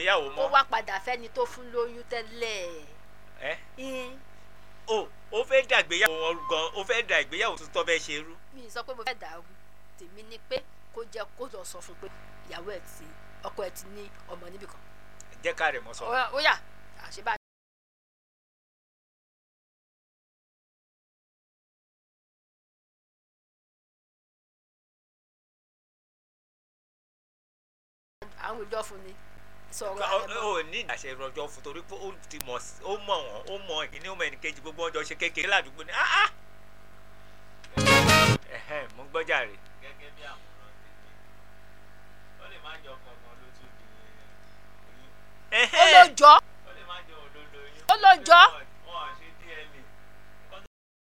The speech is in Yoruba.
ṣègbéyàwó kó mọ́ wá padà fẹ́ni tó fún lóyún tẹ́lẹ̀ ẹ Ìn, o ó fẹ́ dà ìgbéyàwó wọn gan ó fẹ́ dà ìgbéyàwó tuntun fẹ́ ṣe rú mi ì sọ pé mo fẹ́ dàrú tèmi ni pé kó jẹ́ kó lọ sọ fún pé ìyàwó ẹ̀ ti ọkọ ẹ̀ ti ní ọmọ níbì kan jẹ́ ká rẹ̀ mọ́ sọ. ó yà àṣebá àwọn ìjọ fún ni sọ̀rọ̀ Ọ- àrẹ̀mọ. ó ní àṣẹ ìrọ̀jọ́ fún torí pé ó ti mọ̀ sí- ó mọ̀ wọ́n ó mọ̀ ìkíní ó mọ̀ ẹnì kejì gbogbo ọjọ́ ṣe kékeré ládùúgbò ni áá. ẹ̀hẹ́n mo gbọ́jà rè. gẹ́gẹ́ bí àwòrán tèmi ó lè má jọ kankan ló tún di oyún. ó ló jọ ó lè má jọ olólo oyún. ó ló jọ Ó